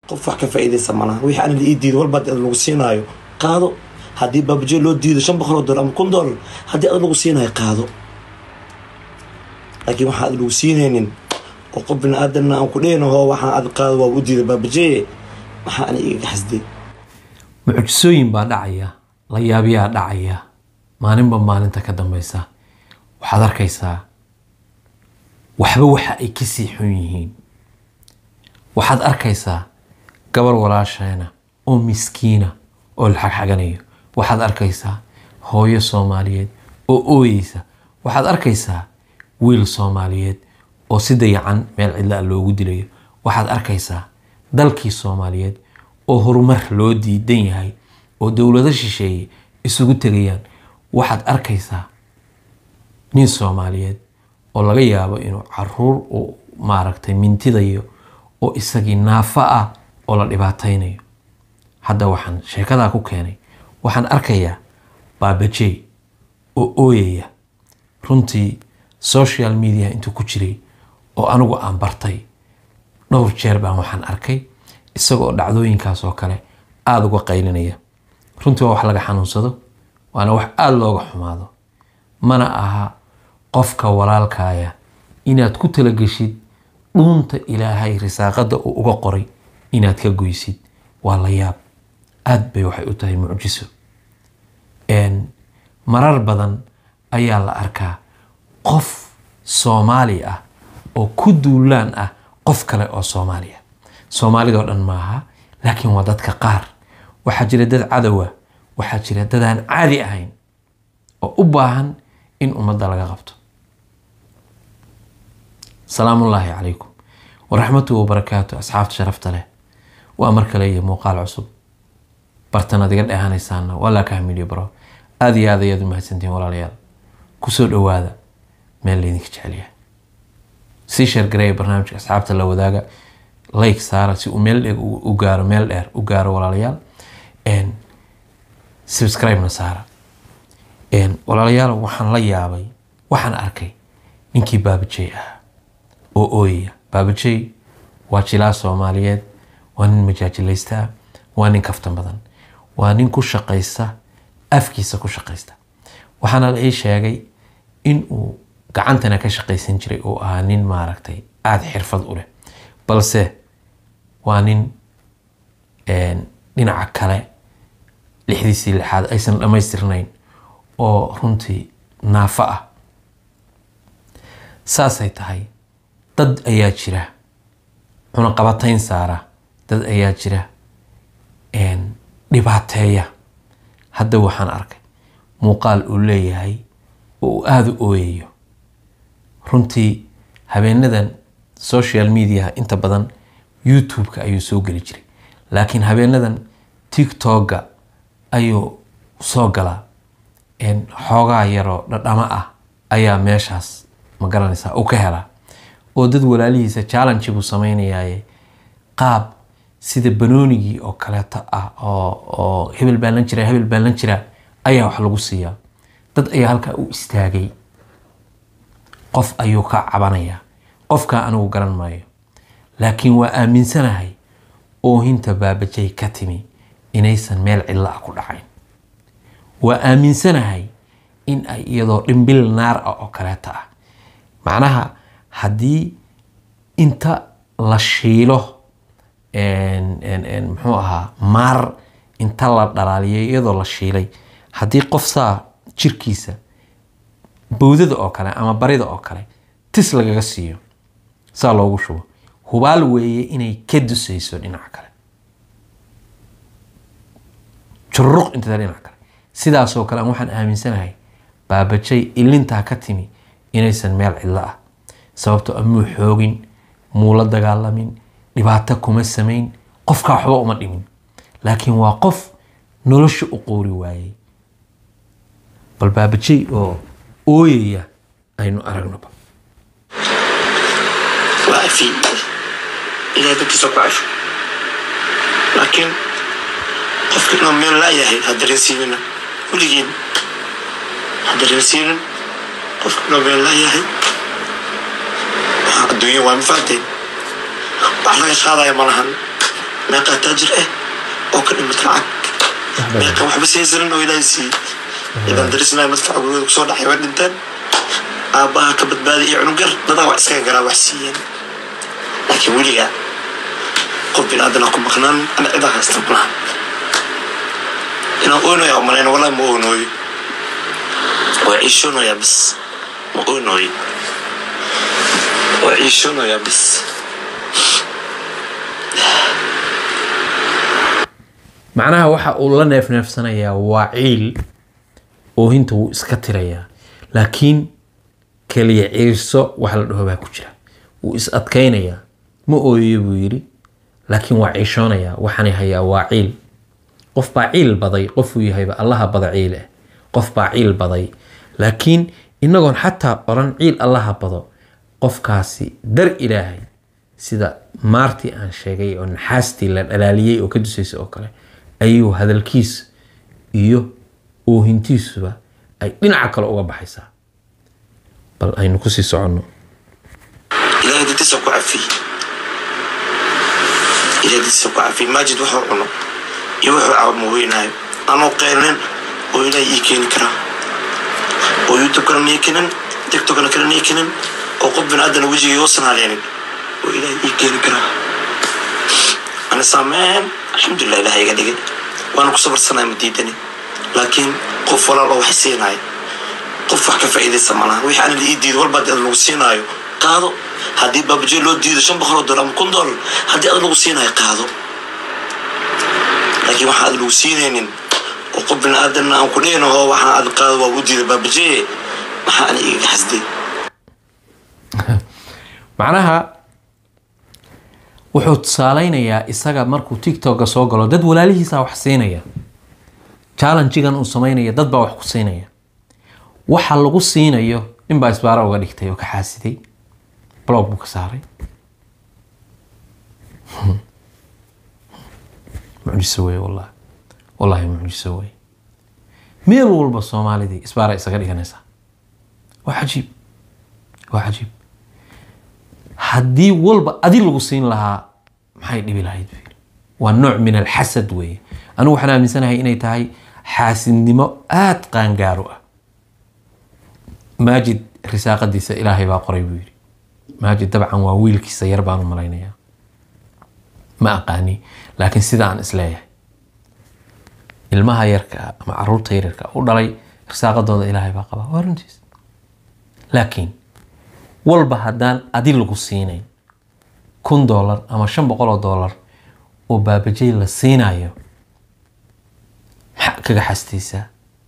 qof wax ka faa'iidaysa malaha wixii ana la ii diido walba haddii ad lagu siinaayo qaado haddii baabaje loo diido shan boqol oo dollar ama kun dollar haddii ad lagu siinaayo qaado laakiin waxaan ad lagu siinaynin oo qof bini aadanna aan ku dhehnaho waxaan ad qaado waa u diiday baabaje maxaa ana igaga xasday mucjisooyin baa dhacaya la yaabyaa dhacaya maalinba maalinta ka dambeysa waxaad arkaysaa waxba waxa ay kasii xun yihiin waxaad arkaysaa gabar walaasheena oo miskiina oo la xagxaganayo waxaad arkaysaa hooyo soomaaliyeed oo ooyeysa waxaad arkaysaa wiil soomaaliyeed oo si dayacan meel cidla loogu dilayo waxaad arkaysaa dalkii soomaaliyeed oo horumar loo diidan yahay oo dowlado shisheeye isugu tegayaan waxaad arkaysaa nin soomaaliyeed oo laga yaabo inuu caruur uu maaragtay mintidayo oo isagii naafo ah oo la dhibaataynayo hadda waxaan sheekadaa ku keenay waxaan arkayaa baabajey oo ooyaya runtii social media intuu ku jiray oo anigu aan bartay dhowr jeer baan waxaan arkay isagoo dhacdooyinkaas oo kale aada uga qaylinaya runtii waa wax laga xanuunsado waana wax aada looga xumaado mana aha qofka walaalkaaya inaad ku talageshid dhuunta ilaahay risaaqada uu uga qoray inaad ka goysid waa la yaab aada bay waxay u tahay mucjiso marar badan ayaa la arkaa qof soomaali ah oo ku duulaan ah qof kale oo soomaaliya soomaalidoo dhan maaha laakiin waa dadka qaar waxaa jira dad cadowa waxaa jira dad aan caadi ahayn oo u baahan in ummadda laga qabto salaamullaahi calaykum waraxmatuhu wabarakaatu asxaabta sharafta leh waa mar kale iyo muuqaal cusub bartanaad iga dheehanaysaana waa laa ka hamiiliyo baro aada iyo aad ayaad u mahadsantihiin walaalayaal kusoo dhowaada meel laydinka jecelyahay sii sheergareeya barnaamijka asxaabta la wadaaga like saara si uu meel dheer u gaaro meel dheer u gaaro walaalayaal subscribe-na saara walaalayaal waxaan la yaabay waxaan arkay ninkii baabajey ah oo ooyaya baabajey waa jilaa soomaaliyeed waa nin majaajilaysta ah waa nin kaftan badan waa nin ku shaqaysta afkiisa ku shaqaysta waxaana la ii sheegay in uu gacantana ka shaqaysan jiray oo ahaa nin maaragtay aada xirfad u leh balse waa nin dhinaca kale lixdiisii lixaad aysan dhammaystirnayn oo runtii naafo ah saasay tahay dad ayaa jira cunaqabatayn saara dad ayaa jira dhibaateeya hadda waxaan arkay muuqaal uu leeyahay oo uu aada u ooyayo runtii habeenadan social mediaha inta badan youtube-ka ayuu soo geli jiray laakiin habeenadan tiktok-ga ayuu soo galaa xoogaa yaroo dhadhamo ah ayaa meeshaas ma garanaysaa uu ka helaa oo dad walaalihiisa challenge buu sameynayaaye qaab sida banoonigii oo kaleeto ah oo oo hebel baan lan jiraa hebel baan lan jiraa ayaa wax lagu siiyaa dad ayaa halkaa u istaagay qof ayuu ka cabanayaa qofkaa anigu garan maayo laakiin waa aaminsanahay oohinta baabajay ka timi inaysan meel cidla ah ku dhacayn waa aaminsanahay in ay iyadoo dhimbil naar ah oo kaleeto ah macnaha haddii inta la shiilo muxuu ahaa maar inta la dhalaaliyo iyadoo la shiilay haddii qof saa jirkiisa bowdada oo kale ama barida oo kale tis lagaga siiyo saa loogu shubo hubaal weeye inay ka dusayso dhinaca kale jururuq intada dhinaca kale sidaasoo kale aan waxaan aaminsanahay baabajay ilintaa ka timi inaysan meel cidlo ah sababto amuu xoogin muu la dagaalamin dhibaato kuma samayn qofkaa waxba uma dhimin laakiin waa qof nolosha u qoori waayey bal baabajey oo ooyaya aynu aragnoba waa cafi ilahay dadkiisa ku cafi laakiin qofka inuu meel laayahay ha dareensiinina weligiin ha dareensiinin qofka inuu meel laayahay waxaa adduunya waa mafahanteen wax laga qaadaya ma lahan meeqaa taajir ah oo ka dhimata lacag meeqa waxba saysanin oo ilaahay siiyey idan darisnaa madfaca gurigooda kusoo dhacay waa dhinteen aabbaha ka badbaaday iyo cunugar dadaa wax iskaga garaa wax siiyeen laakiin weligaa qof bin aadana ku maqnaan ana cidaa haysta malaha inaan oynoya umalayna wallahi ma oynooyo waa ciishoonayaa bis ma oynooyo waa ciishoonayaa bis macnaha waxa uu la neefneefsanayaa waa ciil oohinta wuu iska tirayaa laakiin keliya ciirso wax la dhaho baa ku jira wuu is adkaynayaa ma ooyo buu yidhi laakiin waa ciishoonayaa waxaanay hayaa waa ciil qof baa ciil baday qofuu yahayba allaha bada ciil ah qof baa ciil baday laakiin inagoon xataa odhan ciil allaha bado qofkaasi dar ilaahay sida maartii aan sheegay oo naxaastii la dhalaaliyey oo ka dusaysa oo kale ayuu hadalkiisa iyo oohintiisuba ay dhinaca kale uga baxaysaa bal aynu kusii soconno ilaahay dadkiisa ku cafiyey ilaahay dadkiisa ku cafiyey maajid wuxuu cuno iyo wuxuu caawimo weynaayo anuu qeylnin oo ilaahay ii keeni karaa oo youtube-kana nii kenin tiktokana kale nii kenin oo qof bin aadana wejigii uusan haleenin oo ilaahay ii keeni karaa ani saameen alxamdulilah ilahay iga dhigay waana ku sabarsanaya ma diidani laakiin qof walaal oo wax siinaayo qof wax ka faa'iidaysa malaha wixii ani la ii diido walba haddii ad lagu siinaayo qaado haddii baabajee loo diido shan boqol oo dollar ama kun dollar haddii ad lagu siinaayo qaado laakiin waxaan ad lagu siinaynin oo qof bini aadanna aan ku dhehino oo waxaan ad qaado waa u diida baabajee maxaa ani igaga xasday macnaha wuxuu tusaaleynayaa isaga markuu tiktoka soo galo dad walaalihiisa wax siinaya challengegan uu sameynaya dad baa wax ku siinaya waxa lagu siinayo ninbaa isbaaro uga dhigtay oo ka xaasiday blog buu ka saaray mucjiso wey wallahi wallahi mucjiso wey meel walba soomaalidii isbaara isaga dhiganaysaa waa cajiib waa cajiib haddii walba adi lagu siin lahaa maxay dhibi lahayd buu yidhi waa nooc min alxasad weeye anigu waxaan aaminsanahay inay tahay xaasidnimo aada qaangaaro ah maajid risaaqadiisa ilaahay baa qoray buu yidhi maajid dabcan waa wiilkiisa yar baan u malaynayaa ma aqaani laakiin sida aan isleeyahay ilmaha yarka ah ama caruurta yaryarka u dhalay risaaqadooda ilaahay baa qabaa waa runtiis laakiin walba haddaan adi lagu siinayn kun dollar ama shan boqol oo dollar oo baabajey la siinayo maxaa kaga xastaysaa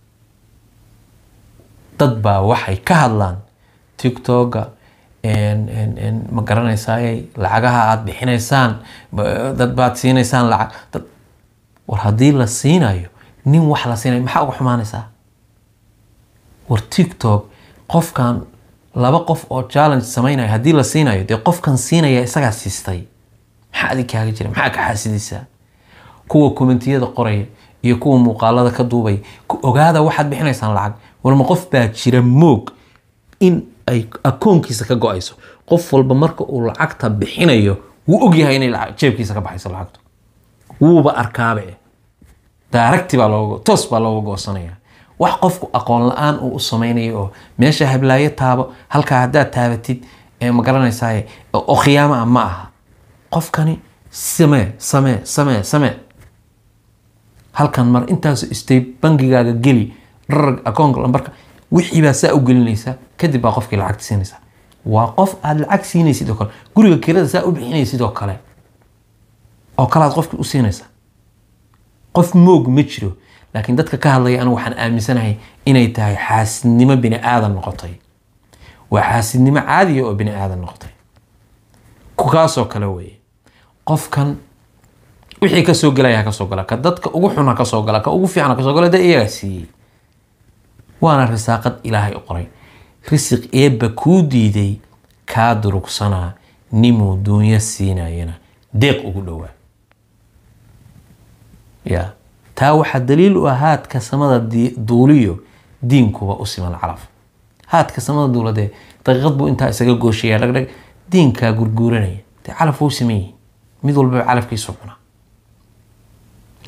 dad baa waxay ka hadlaan tiktoka ma garanaysaay lacagaha aada bixinaysaan dad baad siinaysaan lacag dad war haddii la siinayo nin wax la siinayo maxaa uga xumaanaysaa war tiktok qofkan laba qof oo challenge sameynaya haddii la siinayo dee qofkan siinaya isagaa siistay maxaa adig kaaga jira maxaa ka xaasidaysaa kuwa kommentiyada qoraya iyo kuwa muuqaalada ka duubaya ogaada waxaad bixinaysaan lacag warma qof baa jira moog in ay akoonkiisa ka go-ayso qof walba marka uu lacagta bixinayo wuu ogyahay inay jeebkiisa ka baxayso lacagtu wuuba arkaabe daaragti baa looga toos baa looga goosanaya wax qofku aqoon la-aan uu u sameynayo oo meesha hablaayo taabo halkaa haddaad taabatid ma garanaysaay oo khiyaamo ah ma aha qofkani samee samee samee samee halkan mar intaas istay bangigaaga geli dharag akoonka lambarka wixii baa saa u gelinaysa kadib baa qofkii lacagta siinaysa waa qof aada lacag siinaysid oo kale guriga kirada saa u bixinaysid oo kale oo kale aad qofkii u siinaysa qof moog ma jiro laakiin dadka ka hadlaya anigu waxaan aaminsanahay inay tahay xaasidnimo bini aadan noqotay waa xaasidnimo caadiya oo bini aadan noqotay kaasoo kale weeye qofkan wixii kasoo gelaya ha kasoo gala ka dadka ugu xun ha kasoo gala ka ugu fiican ha kasoo gala dee iyagaa siiyey waana risaaqad ilaahay u qoray risiq eebba kuu diiday kaa durugsanaa nimuu duunyo siinayana deeq ugu dhowaa ya taa waxaa daliil u ah haadka samada duuliyo diinkuba u siman calaf haadka samada duuladee daqiiqad buu intaa isaga gooshaya dhagdhag diinkaa gurguuranaya dee calaf wuu siman yihin mid walbaba calafkiisu cuna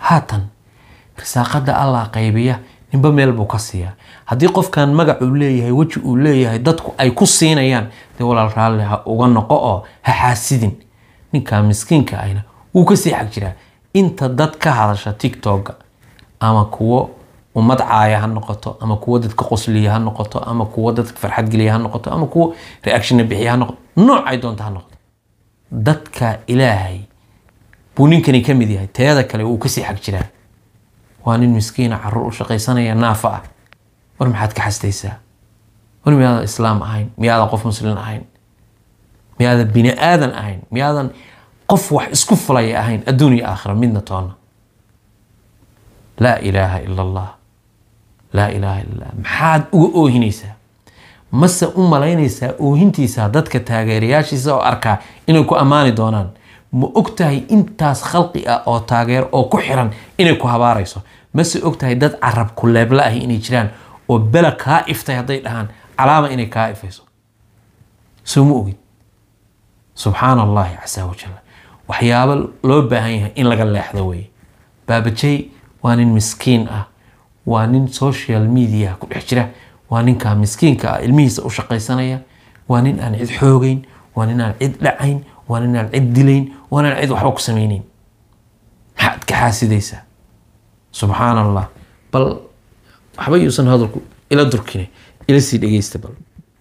haatan risaaqada allah qaybiya ninba meel buu ka siiyaa haddii qofkan magac uu leeyahay weji uu leeyahay dadku ay ku siinayaan dee walaal raalli ha uga noqo oo ha xaasidin ninkaa miskiinka ahna wuu kasii xag jiraa inta dad ka hadasha tiktoka ama kuwo ummad caaya ha noqoto ama kuwo dadka qosliya ha noqoto ama kuwo dadka farxad geliya ha noqoto ama kuwo reactionna bixiya ha noqoto noocay doonta ha noqoto dadka ilaahay buu ninkani ka mid yahay teeda kale wuu kasii xag jiraa waa nin miskiina caruur u shaqaysanaya naafa ah war maxaad ka xastaysaa war miyaadan islaam ahayn miyaadan qof muslin ahayn miyaadan bini aadan ahayn miyaadan qof wax isku fulaya ahayn adduun iyo aakhira midna toona laa ilaaha ila allah laa ilaaha illa allah maxaad uga oohinaysaa mase u malaynaysaa oohintiisa dadka taageerayaashiisa oo arkaa inay ku ammaani doonaan ma og tahay intaas khalqi ah oo taageero oo ku xiran inay ku habaarayso mase og tahay dad carab ku leebla ahi inay jiraan oo bela kaa iftay hadday dhahaan calaama inay kaa ifayso soo ma ogid subxaan allahi casa wajal waxyaabo loo baahan yahay in laga leexdo weye baabajey waa nin miskiin ah waa nin social media ku dhex jira waa ninkaa miskiinka ah ilmihiisa u shaqaysanaya waa nin aan cid xoogeyn waa nin aan cid dhacayn waa nin aan cid dilayn waa nin aan cid waxba ku samayneyn maxaad ka xaasidaysaa subxaan allah bal waxba yuusan hadalku ila durkine ila sii dhegeysta bal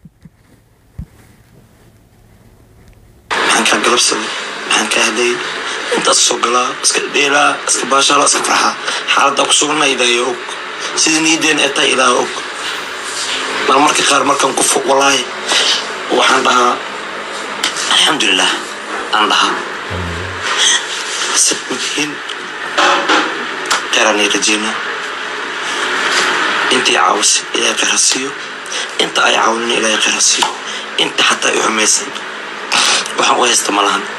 maxaan kaa galabsaday maxaan kaa hadayay intaas soo galaa iska dheelaa iska baashaala iska farxaa xaaladdaa ku sugana ilaahay og sidii niyadeena ee tahay ilaahay og mar marka qaar markaan ku fog walaahi waxaan dhahaa alxamdulilah aan dhahaa sabmatihiin kheyraanay rajeynaa intii caawisay ilaahay kheyr ha siiyo inta ay caawinin ilaahay kheyr ha siiyo inta xataa ay xumaysan waxaan u haysta ma lahan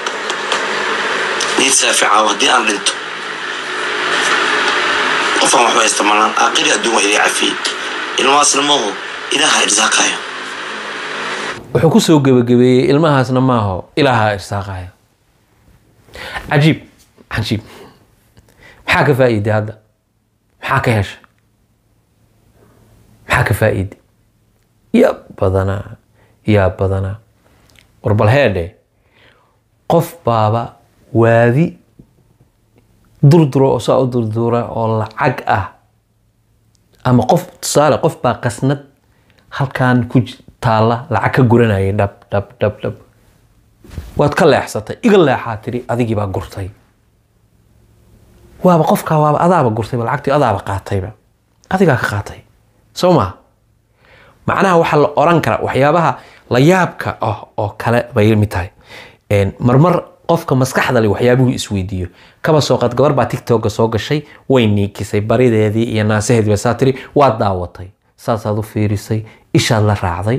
niyad saafi caawo haddii aan dhinto qofaan waxu haysta ma lahan aakhiri adduun waa ilaa cafiyey ilmahaasna maaho ilaaha irsaaqayo wuxuu ku soo gebagabeeyey ilmahaasna maaho ilaaha irsaaqaya cajiib cajiib maxaa ka faa'iiday hadda maxaa ka heshay maxaa ka faa'iiday yaa badanaa yaa badanaa war bal heedhe qof baaba waadi durduro oo saa u durdura oo lacag ah ama qof tusaale qof baa qasnad halkan ku j- taalla lacag ka guranayay dhab dhab dhab dhab waad ka leexsatay iga leexaa tiri adigii baa gurtay waaba qofkaa waaba adaaba gurtayba lacagtii adaaba qaatayba adigaa ka qaatay soo maa macnaha waxaa la oran karaa waxyaabaha la yaabka ah oo kale bay mid tahay Een, marmar qofka maskaxda le waxyaabuhu isweydiiyo kaba soo qaad gabar baa tiktoka soo gashay way niikisay barideedii iyo naasaheediiba saa tiri waad daawatay saasaad u fiirisay ishaad la raacday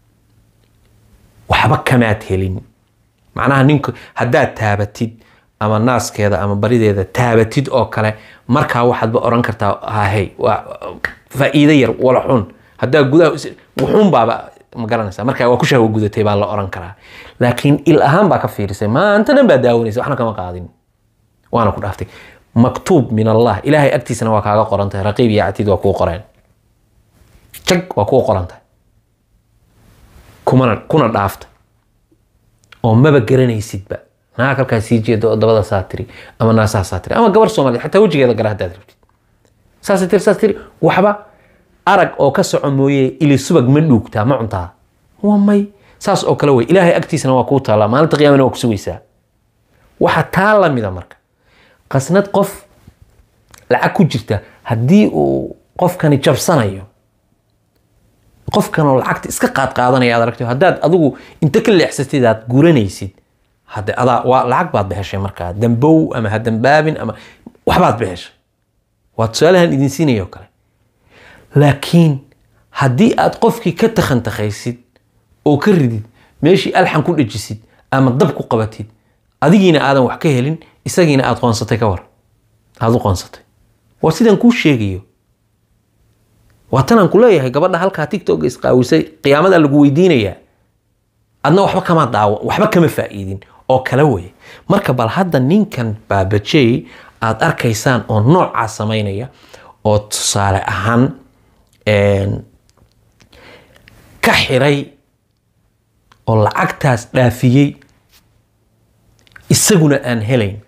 waxba kamaad helin macnaha ninku haddaad taabatid ama naaskeeda ama barideeda taabatid oo kale markaa waxaadba oran kartaa hahey waa faa'iido yar wala xun haddaa gudaha is- wuxuun baaba ma garanaysa marka waa ku shahwa gudatay baa la oran karaa laakiin il ahaan baa ka fiirisay maanta dhan baa daawanaysa waxna kama qaadin waana ku dhaaftay maktuub min allah ilaahay agtiisana waa kaaga qoran tahay raqiib iyo catiid waa kuu qoreen jag waa kuu qoran tahay kumana kuna dhaafta oo maba garanaysidba naag halkaa sii jeeda oo dabada saa tiri ama naasaha saa tiri ama gabar soomaaliya xataa wejigeeda gara haddaad rabtid saasay tiri saas tiri waxba arag oo ka soco mooye ili subag ma dhuugtaa ma cuntaa waa may saas oo kale wey ilaahay agtiisana waa kuu taallaa maalinta qiyaamana waa ku sugaysaa waxa taa lamida marka qasnad qof lacag ku jirta haddii uu qofkani jabsanayo qofkan oo lacagta iska qaad qaadanaya aad aragto haddaad adigu inta ka leexsatid aad guranaysid hadde adaa waa lacag baad bixeshay markaa dambow ama ha dambaabin ama waxbaad bixeshay waa tusaalahan idin siinaya oo kale laakiin haddii aad qofkii ka takhantakhaysid oo ka ridid meeshii alxan ku dhajisid ama dab ku qabatid adigiina aadan wax ka helin isagiina aad qoonsatay ka war aad u qoonsatay waa sidaan kuu sheegayo waa tanaan ku leeyahay gabadha halkaa tiktok isqaawisay qiyaamada lagu weydiinayaa adna waxba kama daawo waxba kama faa'iidin oo kale weye marka bal hadda ninkan baabajey aada arkaysaan oo noocaa samaynaya oo tusaale ahaan een, ka xiray oo lacagtaas dhaafiyey isaguna aan helayn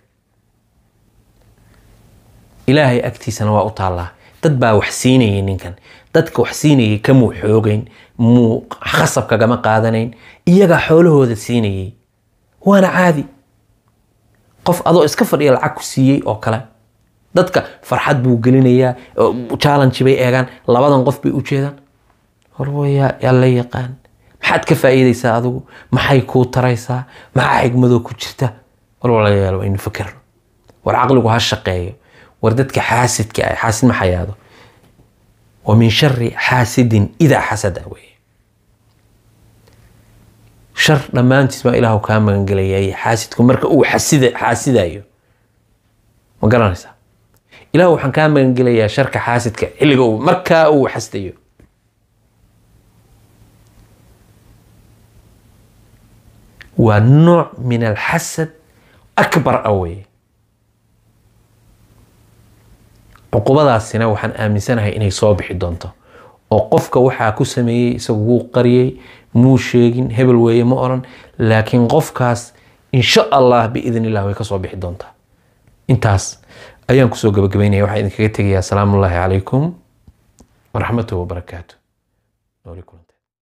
ilaahay agtiisana waa u taallaa dad baa wax siinayay ninkan dadka wax siinayay kamuu xoogayn muu khasab kagama qaadanayn iyagaa xoolahooda siinayay waana caadi qof adoo iska fadhiya lacag ku siiyey oo kale dadka farxad buu gelinayaa oo challenge bay eegaan labadan qof bay u jeedaan horwa yaa yaa la yaqaan maxaad ka faa'iidaysaa adigu maxay kuu taraysaa maxaa xigmadoo ku jirta war walaalayaal waa inu fakerno war caqligu ha shaqeeyo war dadka xaasidka ah xaasid ma xayaado wa min shari xaasidin idaa xasada weye shar dhammaantiis baa ilaahu kaa magangelayay xaasidku marka uu xasida xaasidayo ma garanaysaa ilaahu waxaan kaa magangelayaa sharka xaasidka xilliga uu markaa uu xasdayo waa nooc min alxasad akbar ah weye cuqubadaasina waxaan aaminsanahay inay soo bixi doonto oo qofka waxaa ku sameeyey isagu wuu qariyey muu sheegin hebel weeye ma oran laakiin qofkaas insha allah biidn illah way kasoo bixi doontaa intaas ayaan kusoo gabagabaynaya waxaan idinkaga tegayaa asalaamu ullaahi calaykum waraxmatuhu wabarakaatu nooli kulan